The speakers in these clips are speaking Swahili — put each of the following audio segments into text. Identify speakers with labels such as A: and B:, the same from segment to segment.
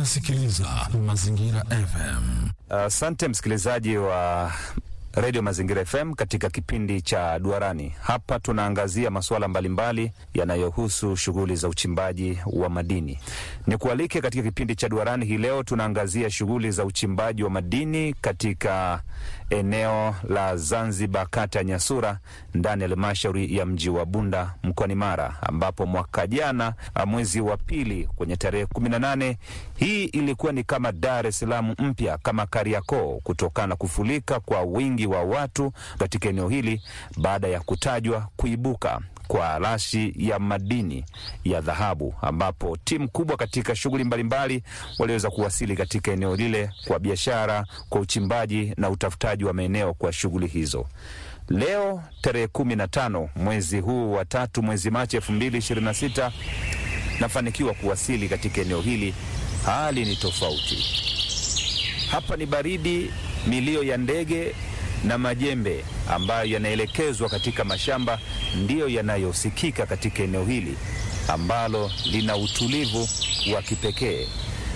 A: Unasikiliza Mazingira FM.
B: Asante uh, msikilizaji wa redio Mazingira FM katika kipindi cha Duarani. Hapa tunaangazia masuala mbalimbali yanayohusu shughuli za uchimbaji wa madini. Ni kualike katika kipindi cha Duarani hii leo, tunaangazia shughuli za uchimbaji wa madini katika eneo la Zanzibar, kata ya Nyasura, ndani ya halmashauri ya mji wa Bunda mkoani Mara, ambapo mwaka jana mwezi wa pili kwenye tarehe kumi na nane hii ilikuwa ni kama Dar es Salaam mpya, kama Kariakoo, kutokana na kufurika kwa wingi wa watu katika eneo hili baada ya kutajwa kuibuka kwa rashi ya madini ya dhahabu, ambapo timu kubwa katika shughuli mbalimbali waliweza kuwasili katika eneo lile kwa biashara, kwa uchimbaji na utafutaji wa maeneo kwa shughuli hizo. Leo tarehe kumi na tano mwezi huu wa tatu, mwezi Machi elfu mbili ishirini na sita nafanikiwa kuwasili katika eneo hili. Hali ni tofauti hapa, ni baridi, milio ya ndege na majembe ambayo yanaelekezwa katika mashamba ndiyo yanayosikika katika eneo hili ambalo lina utulivu wa kipekee.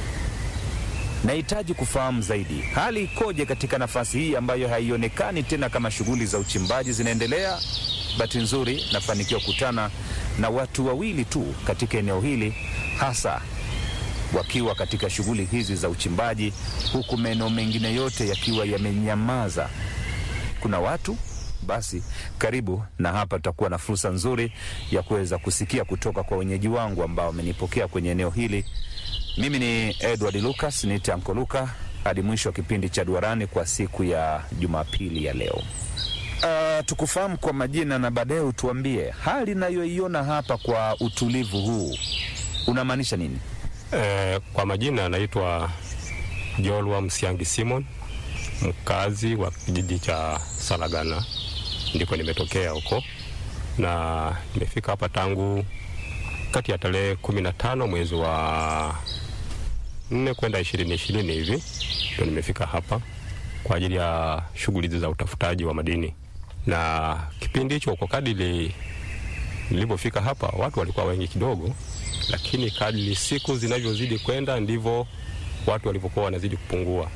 B: Nahitaji kufahamu zaidi hali ikoje katika nafasi hii ambayo haionekani tena kama shughuli za uchimbaji zinaendelea. Bahati nzuri nafanikiwa kukutana na watu wawili tu katika eneo hili, hasa wakiwa katika shughuli hizi za uchimbaji, huku maeneo mengine yote yakiwa yamenyamaza. Kuna watu basi, karibu na hapa, tutakuwa na fursa nzuri ya kuweza kusikia kutoka kwa wenyeji wangu ambao wamenipokea kwenye eneo hili. Mimi ni Edward Lucas, niite Anko Luka, hadi mwisho wa kipindi cha Duarani kwa siku ya Jumapili ya leo. Uh, tukufahamu kwa majina na baadaye utuambie hali inayoiona hapa kwa utulivu huu unamaanisha nini?
C: Eh, kwa majina anaitwa Jolwa Msiangi Simon mkazi wa kijiji cha Salagana ndiko nimetokea huko, na nimefika hapa tangu kati ya tarehe kumi na tano mwezi wa nne kwenda ishirini ishirini hivi ndio nimefika hapa kwa ajili ya shughuli za utafutaji wa madini. Na kipindi hicho kwa kadiri nilipofika hapa watu walikuwa wengi kidogo, lakini kadiri siku zinavyozidi kwenda ndivyo watu walivyokuwa wanazidi kupungua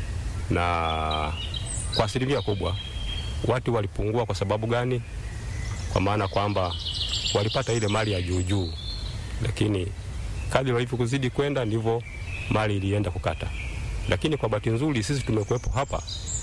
C: na kwa asilimia kubwa watu walipungua. Kwa sababu gani? Kwa maana kwamba walipata ile mali ya juu juu, lakini kadri walivyozidi kwenda ndivyo mali ilienda kukata. Lakini kwa bahati nzuri sisi tumekuwepo hapa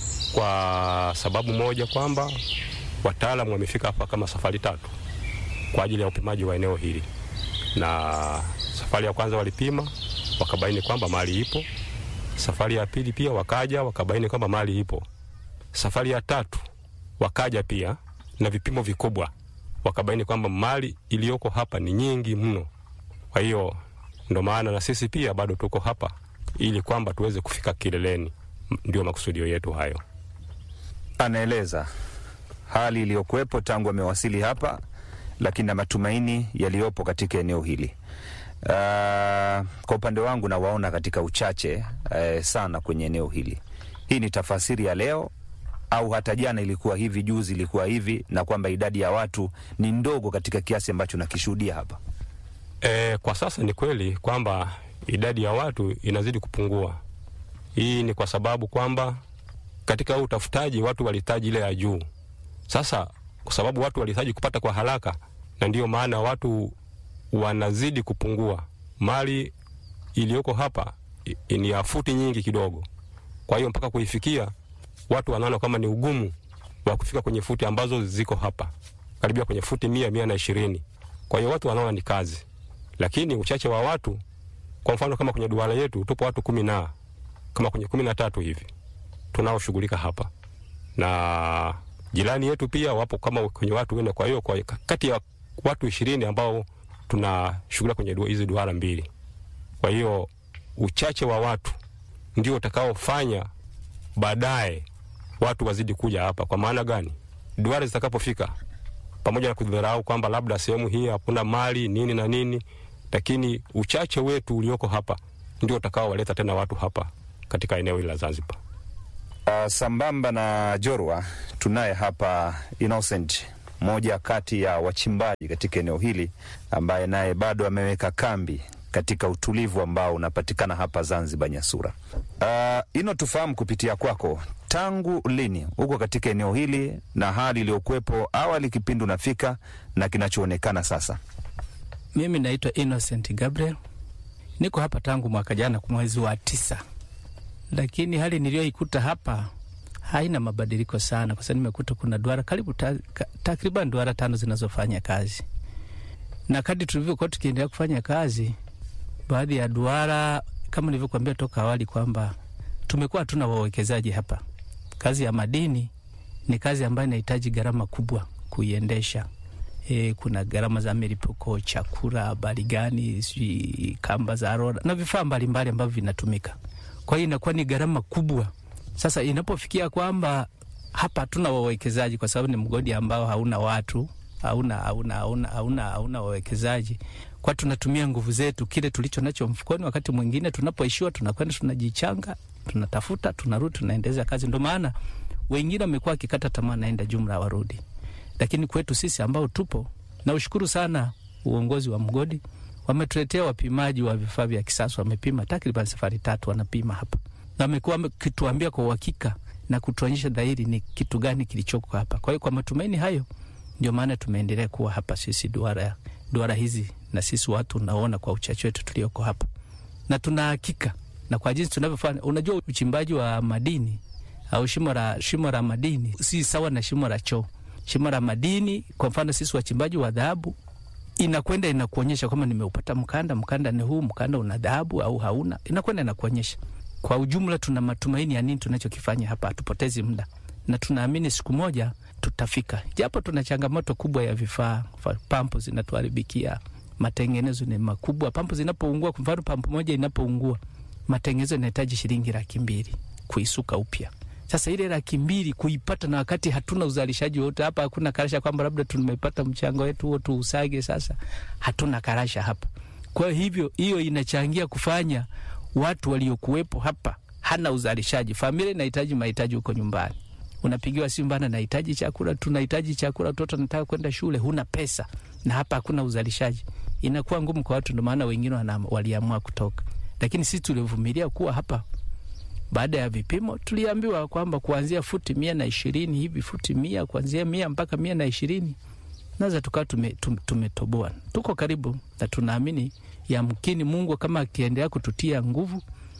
C: kwa sababu moja, kwamba wataalamu wamefika hapa kama safari tatu kwa ajili ya upimaji wa eneo hili, na safari ya kwanza walipima wakabaini kwamba mali ipo safari ya pili pia wakaja wakabaini kwamba mali ipo. Safari ya tatu wakaja pia na vipimo vikubwa, wakabaini kwamba mali iliyoko hapa ni nyingi mno. Kwa hiyo ndo maana na sisi pia bado tuko hapa ili kwamba tuweze kufika kileleni. Ndio makusudio yetu hayo.
B: Anaeleza hali iliyokuwepo tangu amewasili hapa, lakini na matumaini yaliyopo katika eneo hili. Uh, kwa upande wangu nawaona katika uchache uh, sana kwenye eneo hili. Hii ni tafasiri ya leo au hata jana ilikuwa hivi, juzi ilikuwa hivi, na kwamba idadi ya watu ni ndogo katika kiasi ambacho nakishuhudia hapa.
C: E, kwa sasa ni kweli kwamba idadi ya watu inazidi kupungua. Hii ni kwa sababu kwamba katika huu utafutaji watu walihitaji ile ya juu. Sasa kwa sababu watu walihitaji kupata kwa haraka, na ndiyo maana watu wanazidi kupungua. Mali iliyoko hapa ni ya futi nyingi kidogo, kwa hiyo mpaka kuifikia watu wanaona kama ni ugumu wa kufika kwenye futi ambazo ziko hapa karibia kwenye futi mia mia na ishirini. Kwa hiyo watu wanaona ni kazi, lakini uchache wa watu, kwa mfano kama kwenye duara yetu tupo watu kumi na kama kwenye kumi na tatu hivi tunaoshughulika hapa, na jirani yetu pia wapo kama kwenye watu wene. Kwa hiyo kwa kati ya watu ishirini ambao tunashughulika kwenye hizi duara mbili. Kwa hiyo uchache wa watu ndio utakaofanya baadaye watu wazidi kuja hapa. Kwa maana gani? Duara zitakapofika, pamoja na kudharau kwamba labda sehemu hii hakuna mali nini na nini, lakini uchache wetu ulioko hapa ndio utakaowaleta tena watu hapa katika eneo hili la Zanzibar.
B: Uh, sambamba na Jorwa tunaye hapa Innocent, moja kati ya wachimbaji katika eneo hili ambaye naye bado ameweka kambi katika utulivu ambao unapatikana hapa Zanzibar, Nyasura. Uh, ino tufahamu kupitia kwako, tangu lini uko katika eneo hili na hali iliyokuwepo awali kipindi unafika na kinachoonekana sasa?
D: Mimi naitwa Innocent Gabriel, niko hapa tangu mwaka jana mwezi wa tisa, lakini hali niliyoikuta hapa haina mabadiliko sana, kwa sababu nimekuta kuna duara karibu ta, ka, takriban duara tano zinazofanya kazi, na kadri tulivyokuwa tukiendelea kufanya kazi, baadhi ya duara kama nilivyokuambia toka awali kwamba tumekuwa hatuna wawekezaji hapa. Kazi ya madini ni kazi ambayo inahitaji gharama kubwa kuiendesha. E, kuna gharama za milipuko, chakula, habari gani, sijui kamba za roda na vifaa mbalimbali ambavyo vinatumika. Kwa hiyo inakuwa ni gharama kubwa. Sasa inapofikia kwamba hapa hatuna wawekezaji, kwa sababu ni mgodi ambao hauna watu, hauna hauna hauna hauna, hauna wawekezaji, kwa tunatumia nguvu zetu, kile tulicho nacho mfukoni. Wakati mwingine tunapoishiwa, tunakwenda tunajichanga, tunatafuta, tunarudi, tunaendeleza kazi. Ndio maana wengine wamekuwa wakikata tamaa, naenda jumla warudi lakini kwetu sisi ambao tupo, na ushukuru sana uongozi wa mgodi, wametuletea wapimaji wa vifaa vya kisasa. Wamepima takriban safari tatu, wanapima hapa na wamekuwa wakituambia kwa uhakika na kutuonyesha dhahiri ni kitu gani kilichoko hapa. Kwa hiyo kwa matumaini hayo, ndio maana tumeendelea kuwa hapa sisi duara, duara hizi na sisi watu unaona kwa uchache wetu tulioko hapa, na tuna hakika na kwa jinsi tunavyofanya. Unajua, uchimbaji wa madini au shimo la shimo la madini si sawa na shimo la choo shimo la madini. Kwa mfano sisi wachimbaji wa dhahabu, inakwenda inakuonyesha kwamba nimeupata mkanda, mkanda ni huu, mkanda una dhahabu au hauna, inakwenda inakuonyesha. Kwa ujumla, tuna matumaini ya nini tunachokifanya hapa, hatupotezi muda na tunaamini siku moja tutafika, japo tuna changamoto kubwa ya vifaa. Pampu zinatuharibikia, matengenezo ni makubwa. Pampu zinapoungua, kwa mfano pampu moja inapoungua, matengenezo inahitaji shilingi laki mbili kuisuka upya. Sasa ile laki mbili kuipata, na wakati hatuna uzalishaji wote hapa, hakuna karasha kwamba labda tumepata mchango wetu huo tuusage. Sasa hatuna karasha hapa, kwa hivyo hiyo inachangia kufanya watu waliokuwepo hapa hana uzalishaji. Familia inahitaji mahitaji huko nyumbani, unapigiwa simu bana, nahitaji chakula, tunahitaji chakula, watoto wanataka kwenda shule, huna pesa, na hapa hakuna uzalishaji, inakuwa ngumu kwa watu. Ndio maana wengine waliamua kutoka, lakini sisi tulivumilia kuwa hapa baada ya vipimo tuliambiwa kwamba kuanzia futi mia na ishirini hivi futi mia kuanzia mia mpaka mia na ishirini naweza tukawa tumetoboa. Tume tuko karibu na tunaamini yamkini Mungu kama akiendelea kututia nguvu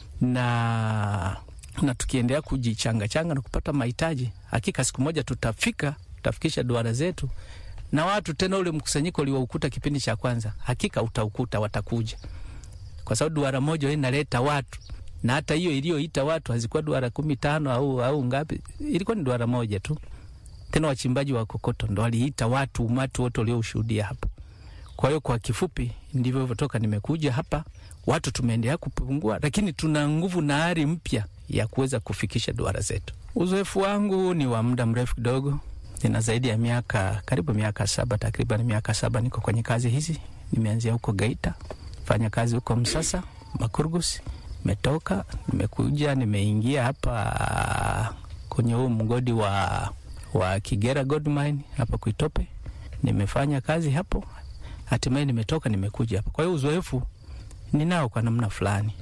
D: na na tukiendelea kujichangachanga na kupata mahitaji, hakika siku moja tutafika, tutafikisha duara zetu na watu tena. Ule mkusanyiko ulioukuta kipindi cha kwanza, hakika utaukuta, watakuja kwa sababu duara moja inaleta watu na hata hiyo iliyoita watu hazikuwa duara kumi tano au, au ngapi, ilikuwa ni duara moja tu. Tena wachimbaji wa kokoto ndo waliita watu, umati wote ulioushuhudia hapa. Kwa hiyo kwa kifupi, ndivyo hivyotoka nimekuja hapa, watu tumeendelea kupungua, lakini tuna nguvu na ari mpya ya kuweza kufikisha duara zetu. Uzoefu wangu ni wa muda mrefu kidogo, nina zaidi ya miaka karibu miaka saba, takriban miaka saba niko kwenye kazi hizi. Nimeanzia huko Geita, fanya kazi huko Msasa, Makurgusi metoka nimekuja nimeingia hapa kwenye huu mgodi wa, wa Kigera Gold Mine hapa Kuitope. Nimefanya kazi hapo, hatimaye nimetoka nimekuja hapa. Kwa hiyo uzoefu ninao kwa namna fulani.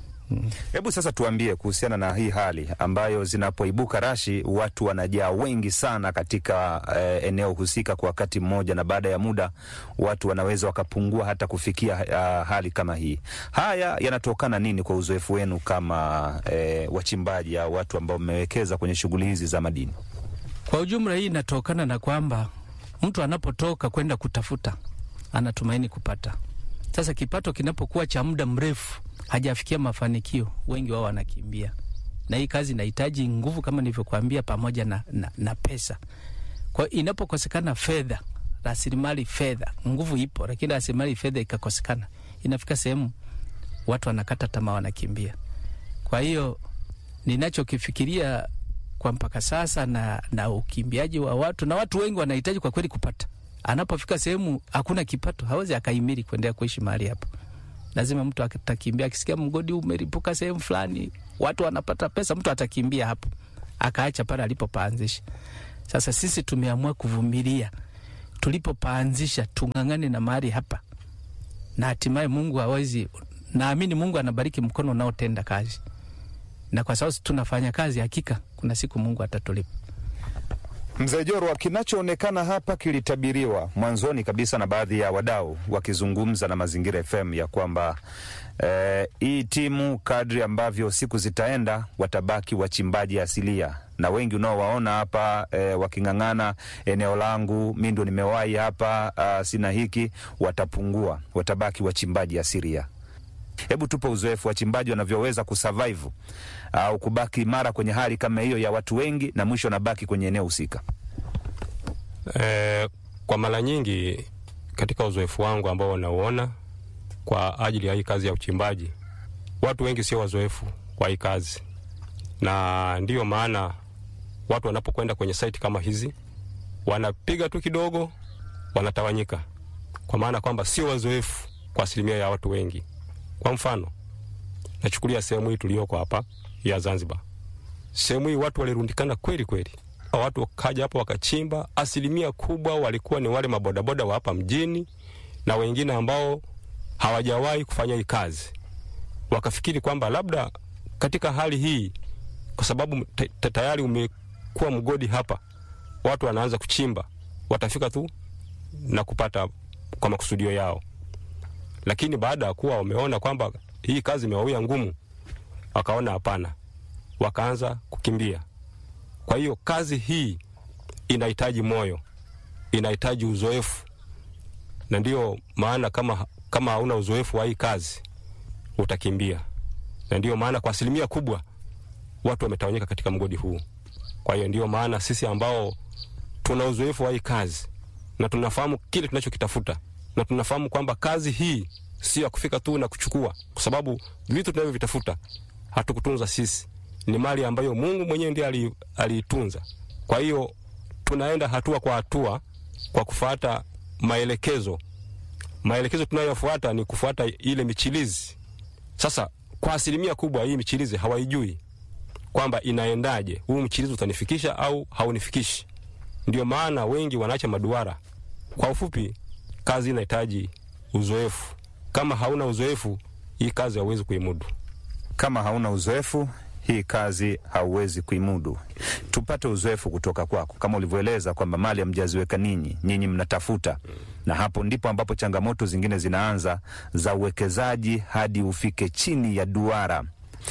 B: Hebu sasa tuambie kuhusiana na hii hali ambayo zinapoibuka rashi watu wanajaa wengi sana katika eh, eneo husika kwa wakati mmoja, na baada ya muda watu wanaweza wakapungua hata kufikia uh, hali kama hii. Haya yanatokana nini kwa uzoefu wenu kama eh, wachimbaji au watu ambao mmewekeza kwenye shughuli hizi za madini?
D: Kwa ujumla, hii inatokana na kwamba mtu anapotoka kwenda kutafuta anatumaini kupata. Sasa kipato kinapokuwa cha muda mrefu hajafikia mafanikio, wengi wao wanakimbia, na hii kazi inahitaji nguvu kama nilivyokuambia, pamoja na, na, na pesa. Kwa hiyo inapokosekana fedha, rasilimali fedha, nguvu ipo, lakini rasilimali fedha ikakosekana, inafika sehemu watu wanakata tamaa, wanakimbia. Kwa hiyo ninachokifikiria kwa mpaka sasa na, na ukimbiaji wa watu na watu wengi wanahitaji kwa kweli kupata. Anapofika sehemu hakuna kipato, hawezi akahimili kuendelea kuishi mahali hapo lazima mtu atakimbia. Akisikia mgodi umeripuka sehemu fulani, watu wanapata pesa, mtu atakimbia hapo, akaacha pale alipopaanzisha. Sasa sisi tumeamua kuvumilia tulipopaanzisha, tung'ang'ane na mahali hapa, na hatimaye Mungu hawezi naamini Mungu anabariki mkono unaotenda kazi, na kwa sababu tunafanya kazi, hakika kuna siku Mungu atatulipa.
B: Mzee Jorwa, kinachoonekana hapa kilitabiriwa mwanzoni kabisa na baadhi ya wadau wakizungumza na Mazingira FM ya kwamba eh, hii timu kadri ambavyo siku zitaenda watabaki wachimbaji asilia, na wengi unaowaona hapa eh, waking'ang'ana, eneo langu mi ndo nimewahi hapa, uh, sina hiki, watapungua, watabaki wachimbaji asilia. Hebu tupe uzoefu wachimbaji wanavyoweza kusurvive au kubaki imara kwenye hali kama hiyo ya watu wengi, na mwisho wanabaki kwenye eneo husika.
C: E, kwa mara nyingi katika uzoefu wangu ambao nauona kwa ajili ya hii kazi ya uchimbaji, watu wengi sio wazoefu kwa hii kazi, na ndiyo maana watu wanapokwenda kwenye site kama hizi wanapiga tu kidogo, wanatawanyika, kwa maana kwamba sio wazoefu kwa asilimia ya watu wengi. Kwa mfano, nachukulia sehemu hii tuliyoko hapa ya Zanzibar. Sehemu hii watu walirundikana kweli kweli, watu wakaja hapa wakachimba. Asilimia kubwa walikuwa ni wale mabodaboda wa hapa mjini na wengine ambao hawajawahi kufanya hii kazi, wakafikiri kwamba labda katika hali hii, kwa sababu tayari umekuwa mgodi hapa, watu wanaanza kuchimba, watafika tu na kupata kwa makusudio yao lakini baada ya kuwa wameona kwamba hii kazi imewawia ngumu, wakaona hapana, wakaanza kukimbia. Kwa hiyo kazi hii inahitaji moyo, inahitaji uzoefu, na ndiyo maana kama, kama hauna uzoefu wa hii kazi utakimbia, na ndiyo maana kwa asilimia kubwa watu wametawanyika katika mgodi huu. Kwa hiyo ndiyo maana sisi ambao tuna uzoefu wa hii kazi na tunafahamu kile tunachokitafuta na tunafahamu kwamba kazi hii sio ya kufika tu na kuchukua, kwa sababu vitu tunavyovitafuta hatukutunza sisi, ni mali ambayo Mungu mwenyewe ndiye aliitunza. Kwa hiyo tunaenda hatua kwa hatua kwa kufuata maelekezo. Maelekezo tunayofuata ni kufuata ile michilizi. Sasa kwa asilimia kubwa hii michilizi hawaijui kwamba inaendaje, huu mchilizi utanifikisha au haunifikishi. Ndio maana wengi wanaacha maduara. Kwa ufupi, kazi inahitaji uzoefu. Kama hauna uzoefu, hii kazi hauwezi kuimudu.
B: Kama hauna uzoefu, hii kazi hauwezi kuimudu. Tupate uzoefu kutoka kwako, kama ulivyoeleza kwamba mali hamjaziweka ninyi, nyinyi mnatafuta, na hapo ndipo ambapo changamoto zingine zinaanza za uwekezaji hadi ufike chini ya duara.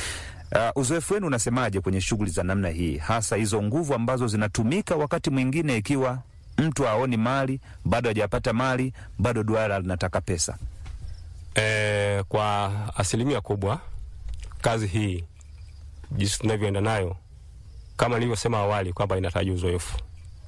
B: Uh, uzoefu wenu unasemaje kwenye shughuli za namna hii, hasa hizo nguvu ambazo zinatumika wakati mwingine ikiwa mtu haoni mali, bado hajapata mali, bado duara linataka pesa.
C: E, kwa asilimia kubwa kazi hii jinsi tunavyoenda nayo, kama nilivyosema awali kwamba inahitaji uzoefu,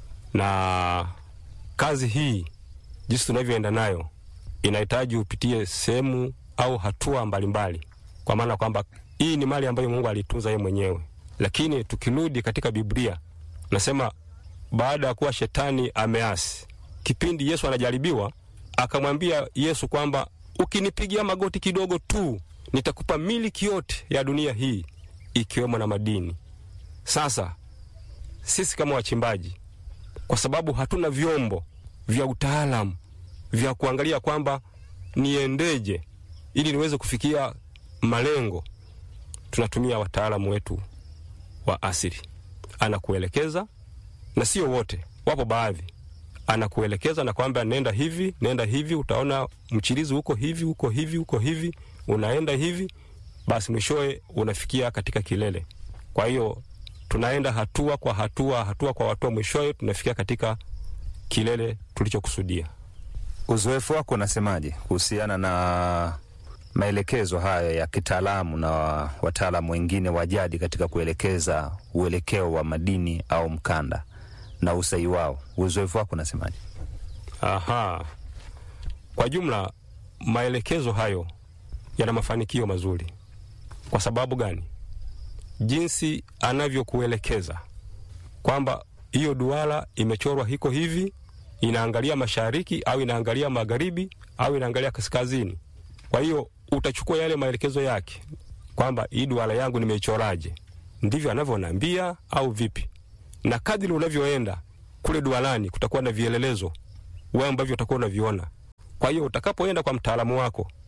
C: na kazi hii jinsi tunavyoenda nayo inahitaji upitie sehemu au hatua mbalimbali, kwa maana kwamba hii ni mali ambayo Mungu alitunza yeye mwenyewe. Lakini tukirudi katika Biblia nasema baada ya kuwa shetani ameasi, kipindi Yesu anajaribiwa, akamwambia Yesu kwamba ukinipigia magoti kidogo tu nitakupa miliki yote ya dunia hii ikiwemo na madini. Sasa sisi kama wachimbaji, kwa sababu hatuna vyombo vya utaalamu vya kuangalia kwamba niendeje ili niweze kufikia malengo, tunatumia wataalamu wetu wa asili. Anakuelekeza na sio wote, wapo baadhi, anakuelekeza na kwamba nenda hivi, nenda hivi, utaona mchirizi huko hivi, huko hivi, huko hivi, unaenda hivi, basi mwishowe unafikia katika kilele. Kwa hiyo tunaenda hatua kwa hatua, hatua kwa hatua, mwishowe tunafikia katika kilele tulichokusudia.
B: Uzoefu wako unasemaje kuhusiana na maelekezo haya ya kitaalamu na wataalamu wengine wa jadi katika kuelekeza uelekeo wa madini au mkanda na usahihi wao? Uzoefu wako unasemaje?
C: Aha, kwa jumla maelekezo hayo yana mafanikio mazuri. Kwa sababu gani? Jinsi anavyokuelekeza kwamba hiyo duara imechorwa hiko hivi, inaangalia mashariki au inaangalia magharibi au inaangalia kaskazini. Kwa hiyo utachukua yale maelekezo yake kwamba hii duara yangu nimeichoraje, ndivyo anavyoniambia au vipi? Na kadiri unavyoenda kule duarani, kutakuwa na vielelezo wewe ambavyo utakuwa unaviona. Kwa hiyo utakapoenda kwa mtaalamu wako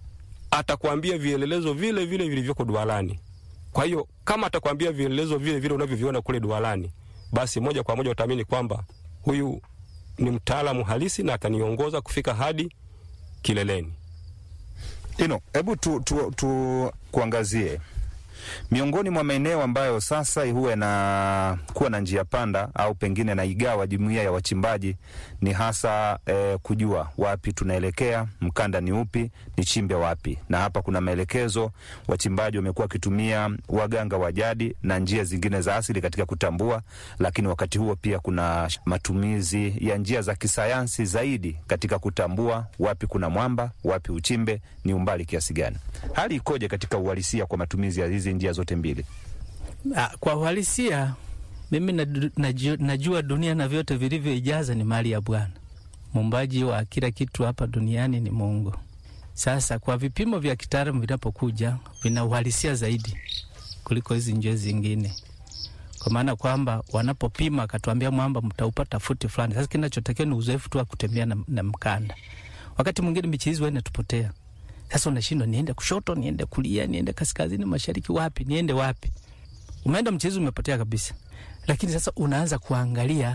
C: atakwambia vielelezo vile vile vilivyoko dualani. Kwa hiyo kama atakwambia vielelezo vile vile unavyoviona kule dualani, basi moja kwa moja utaamini kwamba huyu ni mtaalamu halisi na ataniongoza kufika hadi kileleni.
B: Ino, hebu tu, tu, tu kuangazie miongoni mwa maeneo ambayo sasa huwa yanakuwa na njia panda au pengine na igawa jumuiya ya wachimbaji ni hasa eh, kujua wapi tunaelekea, mkanda ni upi, ni chimbe wapi. Na hapa kuna maelekezo, wachimbaji wamekuwa wakitumia waganga wa jadi na njia zingine za asili katika kutambua, lakini wakati huo pia kuna matumizi ya njia za kisayansi zaidi katika kutambua wapi kuna mwamba, wapi uchimbe, ni umbali kiasi gani. Hali ikoje katika uhalisia kwa matumizi ya hizi njia zote mbili?
D: Ah, kwa uhalisia mimi nadu- najua, najua dunia na vyote vilivyoijaza ni mali ya Bwana. Muumbaji wa kila kitu hapa duniani ni Mungu. Sasa kwa vipimo vya kitaalamu vinapokuja, vina uhalisia zaidi kuliko hizi njia zingine, kwa maana kwamba wanapopima akatuambia mwamba mtaupata futi fulani. Sasa kinachotakiwa ni uzoefu tu wa kutembea na, na mkanda. Wakati mwingine michizi huwa inatupotea. Sasa unashindwa, niende kushoto, niende kulia, niende kaskazini, mashariki, wapi, niende wapi? Umeenda mchezo umepotea kabisa. Lakini sasa unaanza kuangalia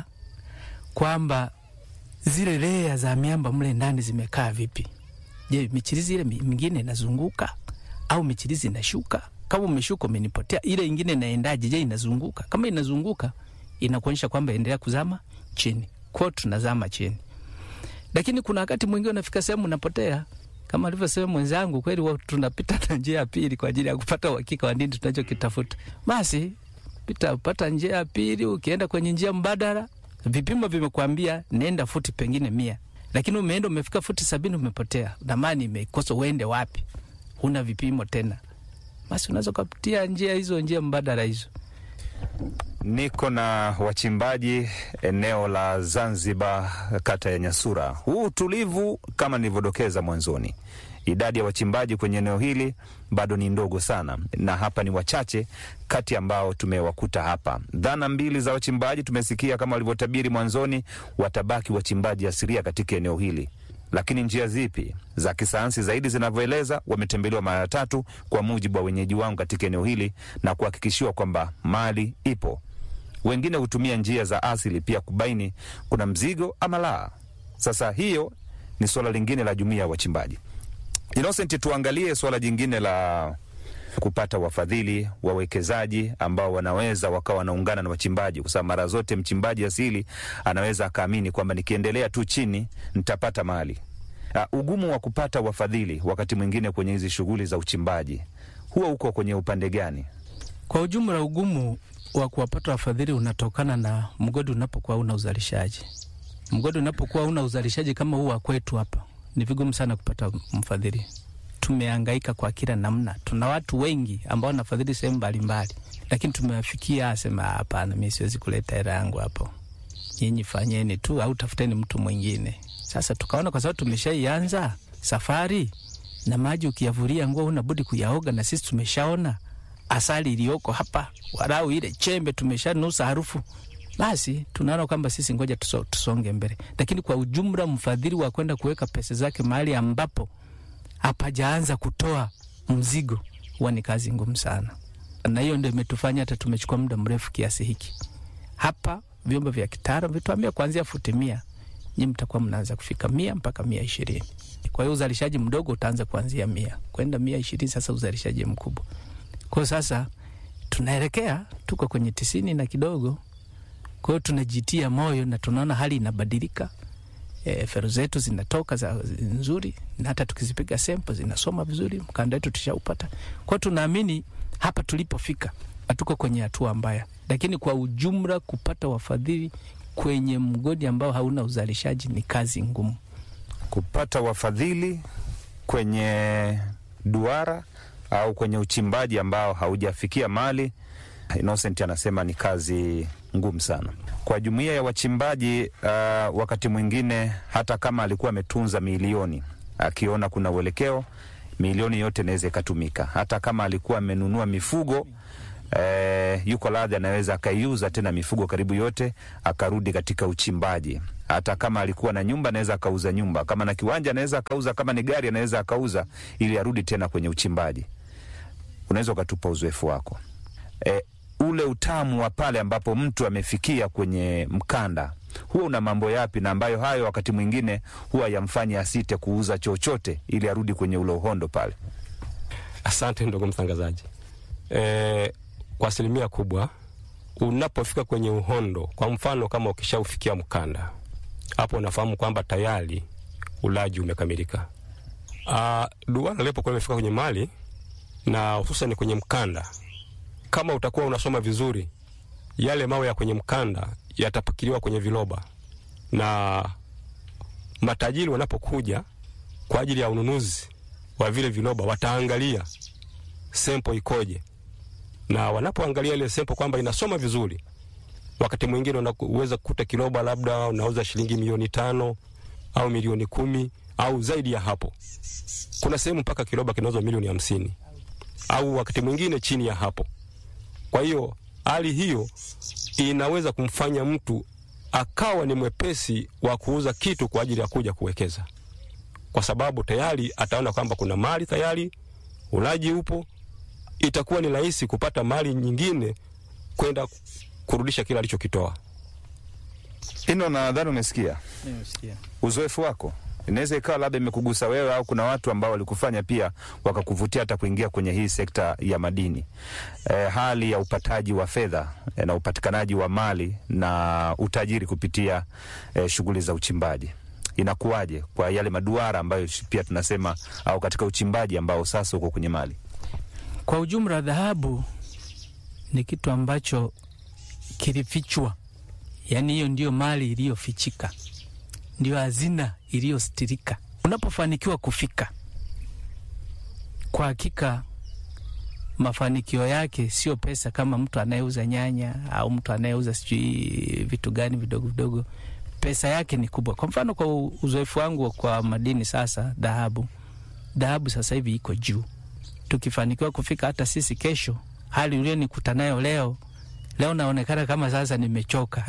D: kwamba zile lea za miamba mle ndani zimekaa vipi. Je, michirizi ile mi- mingine inazunguka au michirizi inashuka? Kama umeshuka umenipotea, ile ingine inaendaje? Je, inazunguka? Kama inazunguka, inakuonyesha kwamba endelea kuzama chini. Kwa tunazama chini, lakini kuna wakati mwingine unafika sehemu unapotea kama alivyosema mwenzangu, kweli wa- tunapita na njia ya pili kwa ajili ya kupata uhakika wa nini tunachokitafuta. Basi pita pata njia ya pili, ukienda kwenye njia mbadala, vipimo vimekwambia nenda futi pengine mia, lakini umeenda umefika futi sabini, umepotea, damani imekosa, uende wapi? Huna vipimo tena, basi unaweza ukapitia njia hizo, njia mbadala hizo.
B: Niko na wachimbaji eneo la Zanzibar, kata ya Nyasura. Huu utulivu kama nilivyodokeza mwanzoni, idadi ya wachimbaji kwenye eneo hili bado ni ndogo sana, na hapa ni wachache kati ambao tumewakuta hapa. Dhana mbili za wachimbaji tumesikia kama walivyotabiri mwanzoni, watabaki wachimbaji asilia katika eneo hili lakini njia zipi za kisayansi zaidi zinavyoeleza, wametembelewa mara tatu kwa mujibu wa wenyeji wangu katika eneo hili na kuhakikishiwa kwamba mali ipo. Wengine hutumia njia za asili pia kubaini kuna mzigo ama la. Sasa hiyo ni suala lingine la jumuiya ya wachimbaji. Innocent, tuangalie suala jingine la kupata wafadhili, wawekezaji ambao wanaweza wakawa wanaungana na wachimbaji, kwa sababu mara zote mchimbaji asili anaweza akaamini kwamba nikiendelea tu chini nitapata mali. Uh, ugumu wa kupata wafadhili wakati mwingine kwenye hizi shughuli za uchimbaji huwa uko kwenye upande gani?
D: Kwa ujumla, ugumu wa kuwapata wafadhili unatokana na mgodi unapokuwa una uzalishaji. Mgodi unapokuwa una uzalishaji kama huu wa kwetu hapa, ni vigumu sana kupata mfadhili. Tumehangaika kwa kila namna, tuna watu wengi ambao wanafadhili sehemu mbalimbali, lakini tumewafikia asema, hapana, mi siwezi kuleta hela yangu hapo, nyinyi fanyeni tu au tafuteni mtu mwingine. Sasa tukaona kwa sababu tumeshaianza safari na maji ukiyavulia nguo unabudi kuyaoga, na sisi tumeshaona asali iliyoko hapa, walau ile chembe tumeshanusa harufu, basi tunaona kwamba sisi ngoja tuso, tusonge mbele. Lakini kwa ujumla, mfadhili wa kwenda kuweka pesa zake mahali ambapo hapajaanza kutoa mzigo huwa ni kazi ngumu sana, na hiyo ndio imetufanya hata tumechukua muda mrefu kiasi hiki. Hapa vyombo vya kitaalam vituambia kuanzia futi mia, nyi mtakuwa mnaanza kufika mia mpaka mia ishirini. Kwa hiyo uzalishaji mdogo utaanza kuanzia mia kwenda mia ishirini, sasa uzalishaji mkubwa. Kwa hiyo sasa tunaelekea tuko kwenye tisini na kidogo. Kwa hiyo tunajitia moyo na tunaona hali inabadilika. E, fero zetu zinatoka za nzuri, na hata tukizipiga sempo zinasoma vizuri, mkanda wetu tushaupata. Kwa hiyo tunaamini hapa tulipofika hatuko kwenye hatua mbaya, lakini kwa ujumla kupata wafadhili kwenye mgodi ambao hauna uzalishaji ni kazi ngumu.
B: Kupata wafadhili kwenye duara au kwenye uchimbaji ambao haujafikia mali, Innocent anasema ni kazi ngumu sana kwa jumuiya ya wachimbaji. Uh, wakati mwingine hata kama alikuwa ametunza milioni, akiona kuna uelekeo, milioni yote inaweza ikatumika. Hata kama alikuwa amenunua mifugo eh, yuko radhi, anaweza akaiuza tena mifugo karibu yote, akarudi katika uchimbaji. hata kama alikuwa na nyumba anaweza akauza nyumba, kama na kiwanja anaweza akauza, kama ni gari anaweza akauza, ili arudi tena kwenye uchimbaji. Unaweza ukatupa uzoefu wako e, ule utamu wa pale ambapo mtu amefikia kwenye mkanda huwa una mambo yapi, na ambayo hayo wakati mwingine huwa yamfanye asite kuuza chochote ili arudi kwenye ule uhondo pale.
C: Asante ndugu mtangazaji. E, kwa asilimia kubwa unapofika kwenye uhondo, kwa mfano kama ukishaufikia mkanda, hapo unafahamu kwamba tayari ulaji umekamilika. Ah, duara lipokuwa limefika kwenye mali na hususan kwenye mkanda, kama utakuwa unasoma vizuri, yale mawe ya kwenye mkanda yatapakiliwa kwenye viroba, na matajiri wanapokuja kwa ajili ya ununuzi wa vile viroba wataangalia sempo ikoje, na wanapoangalia ile sempo kwamba inasoma vizuri, wakati mwingine unaweza kukuta kiroba labda unauza shilingi milioni tano au milioni kumi au zaidi ya hapo. Kuna sehemu mpaka kiroba kinauzwa milioni hamsini au wakati mwingine chini ya hapo. Kwa hiyo hali hiyo inaweza kumfanya mtu akawa ni mwepesi wa kuuza kitu kwa ajili ya kuja kuwekeza, kwa sababu tayari ataona kwamba kuna mali tayari, ulaji upo, itakuwa ni rahisi kupata mali nyingine kwenda kurudisha kile alichokitoa.
B: Ino, nadhani umesikia uzoefu wako inaweza ikawa labda imekugusa wewe au kuna watu ambao walikufanya pia wakakuvutia hata kuingia kwenye hii sekta ya madini. E, hali ya upataji wa fedha e, na upatikanaji wa mali na utajiri kupitia e, shughuli za uchimbaji inakuwaje kwa yale maduara ambayo pia tunasema au katika uchimbaji ambao sasa uko kwenye mali?
D: Kwa ujumla, dhahabu ni kitu ambacho kilifichwa, yaani hiyo ndiyo mali iliyofichika ndio hazina iliyostirika. Unapofanikiwa kufika, kwa hakika mafanikio yake sio pesa, kama mtu anayeuza nyanya au mtu anayeuza sijui vitu gani vidogo vidogo. Pesa yake ni kubwa. Kwa mfano, kwa uzoefu wangu kwa madini, sasa dhahabu, dhahabu sasa hivi iko juu. Tukifanikiwa kufika, hata sisi kesho, hali ulionikuta nayo leo leo naonekana kama sasa nimechoka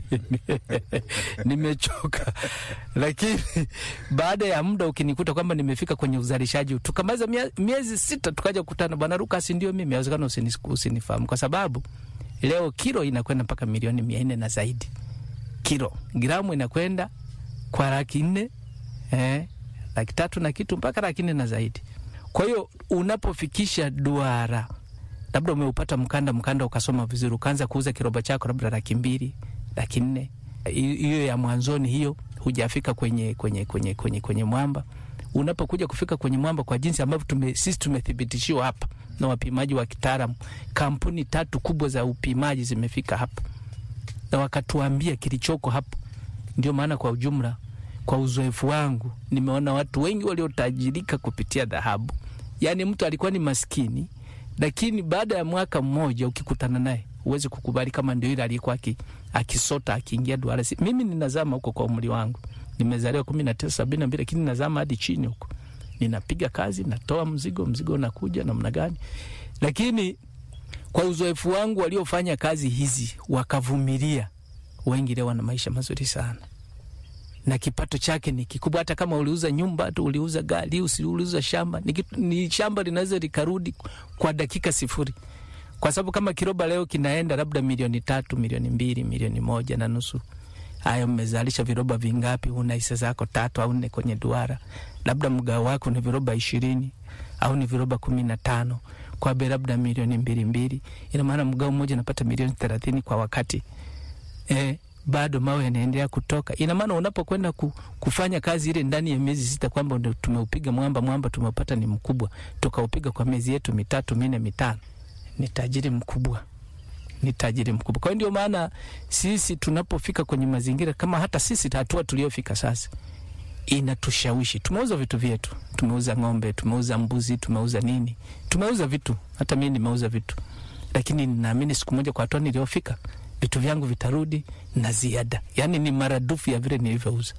D: nimechoka, lakini baada ya muda ukinikuta kwamba nimefika kwenye uzalishaji, tukamaliza miezi sita, tukaja kukutana, bwana Lukas, ndio mimi, awezekana usini, usinifahamu kwa sababu leo kilo inakwenda mpaka milioni mia nne na zaidi. Kilo gramu inakwenda kwa laki nne eh, laki tatu na kitu mpaka laki nne na zaidi. Kwa hiyo unapofikisha duara labda umeupata mkanda, mkanda ukasoma vizuri, ukaanza kuuza kiroba chako labda laki mbili, laki nne, hiyo ya mwanzoni hiyo, hujafika kwenye, kwenye, kwenye, kwenye, kwenye mwamba. Unapokuja kufika kwenye mwamba, kwa jinsi ambavyo tume, sisi tumethibitishiwa hapa na wapimaji wa kitaalamu, kampuni tatu kubwa za upimaji zimefika hapa na wakatuambia kilichoko hapo. Ndio maana kwa ujumla, kwa uzoefu wangu, nimeona watu wengi waliotajirika kupitia dhahabu. Yaani mtu alikuwa ni maskini lakini baada ya mwaka mmoja ukikutana naye huwezi kukubali kama ndio ile aliyekuwa akisota akiingia duara. Mimi ninazama huko kwa umri wangu, nimezaliwa kumi na tisa sabini na mbili, lakini nazama hadi chini huko, ninapiga kazi, natoa mzigo, mzigo unakuja namna gani. Lakini kwa uzoefu wangu, waliofanya kazi hizi wakavumilia, wengi leo wana maisha mazuri sana na kipato chake ni kikubwa. Hata kama uliuza nyumba tu, uliuza gari, uliuza shamba, ni, ni shamba linaweza likarudi kwa dakika sifuri, kwa sababu kama kiroba leo kinaenda labda milioni tatu, milioni mbili, milioni moja na nusu. Haya, mmezalisha viroba vingapi? Una hisa zako tatu au nne kwenye duara, labda mgao wako ni viroba ishirini au ni viroba kumi na tano kwa bei labda milioni mbili mbili, ina maana mgao mmoja unapata milioni thelathini kwa wakati eh, bado mawe yanaendelea kutoka. Ina maana unapokwenda ku, kufanya kazi ile ndani ya miezi sita, kwamba ndio tumeupiga mwamba, mwamba tumeupata ni mkubwa, tukaupiga kwa miezi yetu mitatu minne mitano, ni tajiri mkubwa, ni tajiri mkubwa. Kwa hiyo ndio maana sisi tunapofika kwenye mazingira kama hata sisi hatua tuliofika sasa inatushawishi. Tumeuza vitu vyetu, tumeuza ng'ombe, tumeuza mbuzi, tumeuza nini, tumeuza vitu. Hata mimi nimeuza vitu, lakini ninaamini siku moja kwa hatua niliyofika vitu vyangu vitarudi na ziada, yaani ni maradufu ya vile nilivyouza.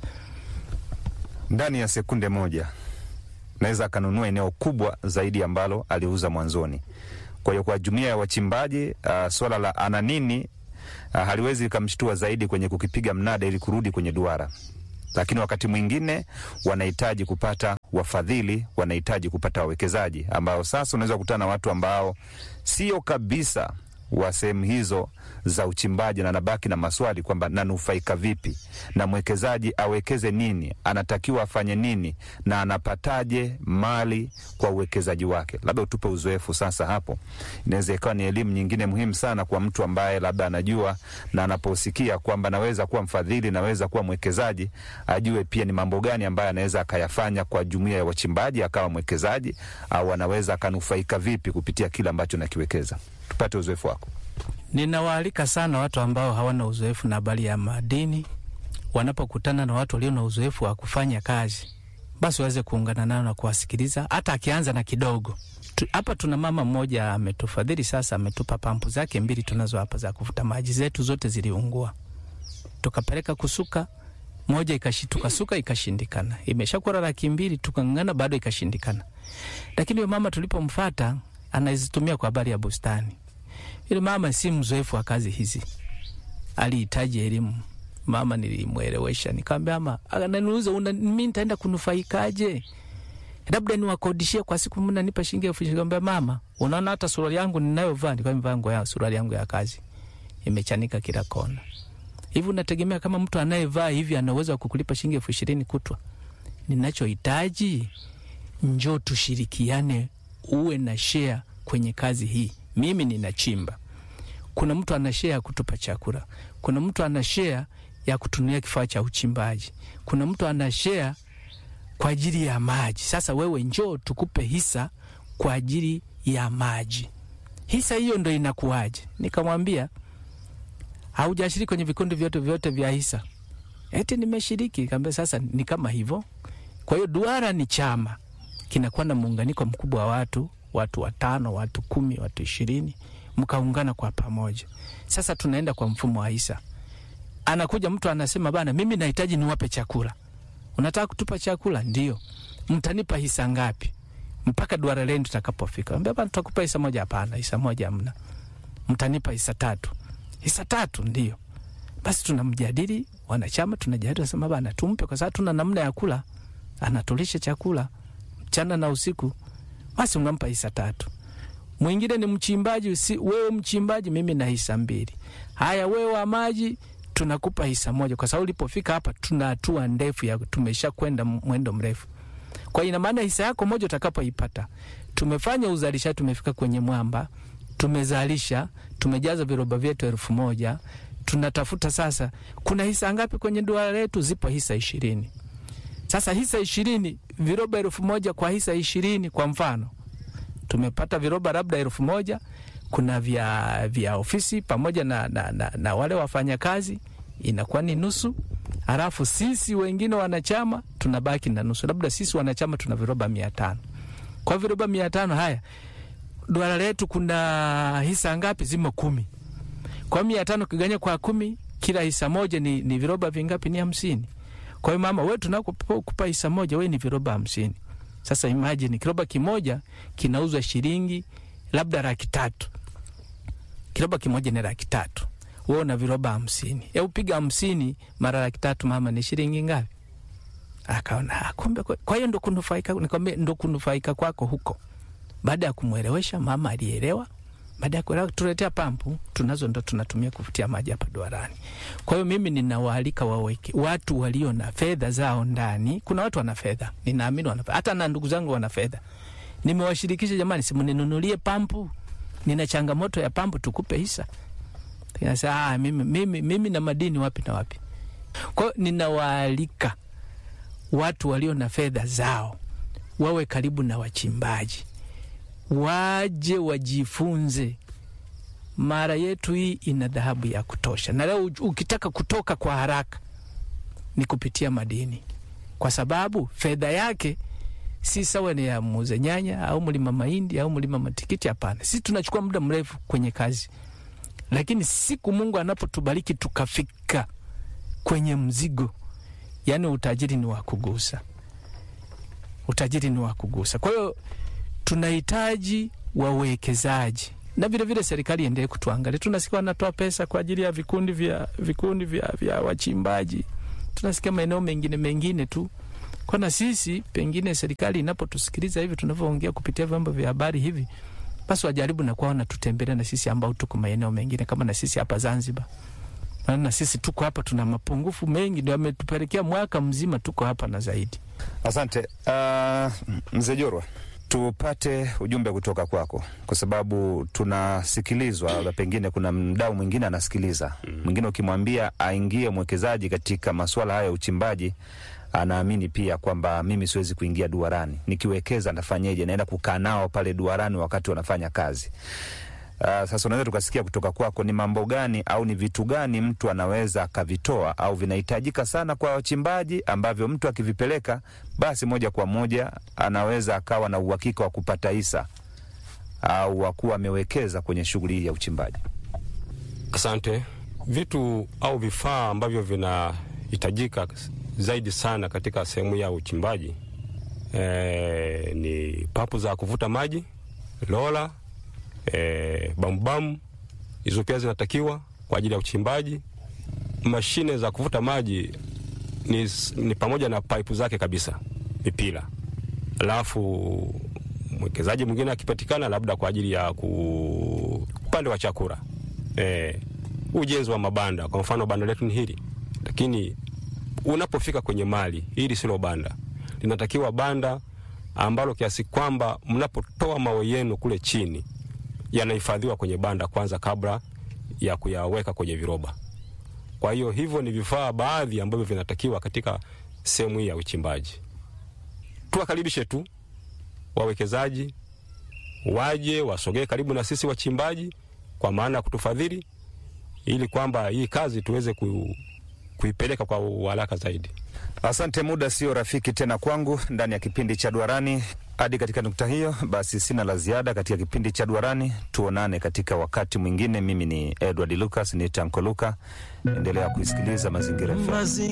B: Ndani ya sekunde moja naweza akanunua eneo kubwa zaidi ambalo aliuza mwanzoni. Kwa hiyo kwa jumuiya ya wachimbaji uh, swala la ana nini uh, haliwezi likamshtua zaidi kwenye kukipiga mnada ili kurudi kwenye duara lakini wakati mwingine wanahitaji kupata wafadhili, wanahitaji kupata wawekezaji ambao sasa unaweza kukutana na watu ambao sio kabisa wa sehemu hizo za uchimbaji, na nabaki na maswali kwamba nanufaika vipi, na mwekezaji awekeze nini, anatakiwa afanye nini, na anapataje mali kwa uwekezaji wake. Labda utupe uzoefu sasa hapo. Inaweza ikawa ni elimu nyingine muhimu sana kwa mtu ambaye labda anajua na anaposikia kwamba naweza kuwa mfadhili, naweza kuwa mwekezaji, ajue pia ni mambo gani ambayo anaweza akayafanya kwa jumuiya ya wachimbaji akawa mwekezaji, au anaweza akanufaika vipi kupitia kile ambacho nakiwekeza. Tupate uzoefu wako.
D: Ninawaalika sana watu ambao hawana uzoefu na habari ya madini, wanapokutana na watu walio na uzoefu wa kufanya kazi, basi waweze kuungana nao na kuwasikiliza, hata akianza na kidogo tu. Hapa tuna mama mmoja ametufadhili sasa, ametupa pampu zake mbili tunazo hapa za kuvuta maji, zetu zote ziliungua, tukapeleka kusuka moja ikashi, tukasuka ikashindikana, imeshakuwa laki mbili, tukang'ang'ana bado ikashindikana. Lakini huyo mama tulipomfata, anazitumia kwa habari ya bustani yule mama si mzoefu wa kazi hizi, alihitaji elimu. Mama nilimwelewesha, nikamwambia mama, ananiuliza mimi nitaenda kunufaikaje? Labda niwakodishie kwa siku, mnanipa shilingi elfu ishirini. Nikamwambia mama, unaona hata suruali yangu ninayovaa, nilikuwa nimevaa nguo ya suruali yangu ya kazi imechanika kila kona. Hivi unategemea kama mtu anayevaa hivi ana uwezo wa kukulipa shilingi elfu ishirini kutwa? Ninachohitaji, njoo tushirikiane, uwe na share kwenye kazi hii mimi ninachimba, kuna mtu ana share ya kutupa chakula, kuna mtu ana share ya kutunia kifaa cha uchimbaji, kuna mtu ana share kwa ajili ya maji. Sasa wewe njoo tukupe hisa kwa ajili ya maji. Hisa hiyo ndo inakuwaje? Nikamwambia haujashiriki kwenye vikundi vyote vyote vya hisa? Eti nimeshiriki. Kaambia sasa ni kama hivyo. Kwa hiyo duara ni chama kinakuwa na muunganiko mkubwa wa watu watu watano, watu kumi, watu ishirini, mkaungana kwa pamoja. Sasa tunaenda kwa mfumo wa hisa. Anakuja mtu anasema, bana, mimi nahitaji niwape chakula. Unataka kutupa chakula? Ndio. Mtanipa hisa ngapi mpaka duara lenu tutakapofika? Ambia bana, tutakupa hisa moja. Hapana, hisa moja hamna. Mtanipa hisa tatu. Hisa tatu? Ndio. Basi tunamjadili wanachama, tunajadili, nasema bana, tumpe, kwa sababu tuna namna ya kula, anatulisha chakula mchana na usiku basi unampa hisa tatu. Mwingine ni mchimbaji, si wewe mchimbaji, mimi na hisa mbili. Haya, wewe wa maji, tunakupa hisa moja, kwa sababu ulipofika hapa tuna hatua ndefu ya tumesha kwenda mwendo mrefu. Kwa ina maana hisa yako moja utakapoipata, tumefanya uzalishaji, tumefika kwenye mwamba, tumezalisha, tumejaza viroba vyetu elfu moja. Tunatafuta sasa, kuna hisa ngapi kwenye duara letu? Zipo hisa ishirini. Sasa hisa ishirini, viroba elfu moja kwa hisa ishirini. Kwa mfano tumepata viroba labda elfu moja kuna vya, vya ofisi pamoja na, na, na, na wale wafanyakazi inakuwa ni nusu, halafu sisi wengine wanachama tunabaki na nusu. Labda sisi wanachama tuna viroba mia tano. Kwa viroba mia tano haya duara letu kuna hisa ngapi? Zimo kumi. Kwa mia tano kiganya kwa kumi, kila hisa moja ni, ni viroba vingapi? Ni hamsini. Kwa hiyo mama, wewe tunakupa hisa moja, wewe ni viroba hamsini. Sasa imagine kiroba kimoja kinauzwa shilingi labda laki tatu. Kiroba kimoja ni laki tatu, wewe una viroba hamsini. Hebu piga hamsini mara laki tatu, mama, ni shilingi ngapi? Akaona kumbe. Kwa hiyo ndo kunufaika, nikwambia ndo kunufaika kwako huko. Baada ya kumwelewesha mama, alielewa. Baada ya kuelewa, tuletea pampu tunazo, ndo tunatumia kuvutia maji hapa duarani. Kwa hiyo mimi ninawaalika waweke watu walio na fedha zao ndani. Kuna watu wana fedha, ninaamini wana fedha, hata na ndugu zangu wana fedha. Nimewashirikisha, jamani, simninunulie pampu, nina changamoto ya pampu, tukupe hisa. Sasa ah, mimi, mimi, mimi na madini wapi na wapi? Kwa hiyo ninawaalika watu walio na fedha zao wawe karibu na wachimbaji waje wajifunze. Mara yetu hii ina dhahabu ya kutosha, na leo ukitaka kutoka kwa haraka ni kupitia madini, kwa sababu fedha yake si sawa ni ya muuza nyanya au mlima mahindi au mlima matikiti. Hapana, sisi tunachukua muda mrefu kwenye kazi, lakini siku Mungu anapotubariki tukafika kwenye mzigo, yani utajiri ni wa kugusa, utajiri ni wa kugusa. Kwa hiyo tunahitaji wawekezaji na vile vile serikali iendelee kutuangalia. Tunasikia wanatoa pesa kwa ajili ya vikundi vya vikundi vya, vya wachimbaji, tunasikia maeneo mengine mengine tu kwa na sisi pengine serikali inapotusikiliza hivi tunavyoongea kupitia vyombo vya habari hivi, basi wajaribu na kuwa wanatutembelea na sisi ambao tuko maeneo mengine kama na sisi hapa Zanzibar, maana na sisi tuko hapa tuna mapungufu mengi, ndio ametupelekea mwaka mzima tuko hapa na zaidi.
B: Asante uh, mzee Jorwa, tupate ujumbe kutoka kwako, kwa sababu tunasikilizwa, labda pengine kuna mdau mwingine anasikiliza mwingine, ukimwambia aingie mwekezaji katika masuala haya ya uchimbaji anaamini pia kwamba mimi siwezi kuingia duarani, nikiwekeza nafanyeje? Naenda kukaa nao pale duarani wakati wanafanya kazi. Uh, sasa unaweza tukasikia kutoka kwako ni mambo gani au ni vitu gani mtu anaweza akavitoa au vinahitajika sana kwa wachimbaji ambavyo mtu akivipeleka basi moja kwa moja anaweza akawa na uhakika wa kupata hisa au wa kuwa amewekeza kwenye shughuli hii ya uchimbaji.
C: Asante. Vitu au vifaa ambavyo vinahitajika zaidi sana katika sehemu ya uchimbaji e, ni papu za kuvuta maji, lola, e, bambubamu, hizo pia zinatakiwa kwa ajili ya uchimbaji. Mashine za kuvuta maji ni, ni pamoja na paipu zake kabisa, mipira. Alafu mwekezaji mwingine akipatikana, labda kwa ajili ya ku upande wa chakula e, ujenzi wa mabanda. Kwa mfano banda letu ni hili, lakini unapofika kwenye mali hili silo banda, linatakiwa banda ambalo kiasi kwamba mnapotoa mawe yenu kule chini yanahifadhiwa kwenye banda kwanza kabla ya kuyaweka kwenye viroba. Kwa hiyo hivyo ni vifaa baadhi ambavyo vinatakiwa katika sehemu hii ya uchimbaji. Tuwakaribishe tu wawekezaji waje wasogee karibu na sisi wachimbaji, kwa maana ya kutufadhili ili kwamba hii kazi tuweze ku, kuipeleka kwa uharaka zaidi.
B: Asante. Muda sio rafiki tena kwangu ndani ya kipindi cha Duarani. Hadi katika nukta hiyo, basi sina la ziada katika kipindi cha Duarani. Tuonane katika wakati mwingine. Mimi ni Edward Lucas, ni Tanko Luka. Endelea kuisikiliza Mazingira FM.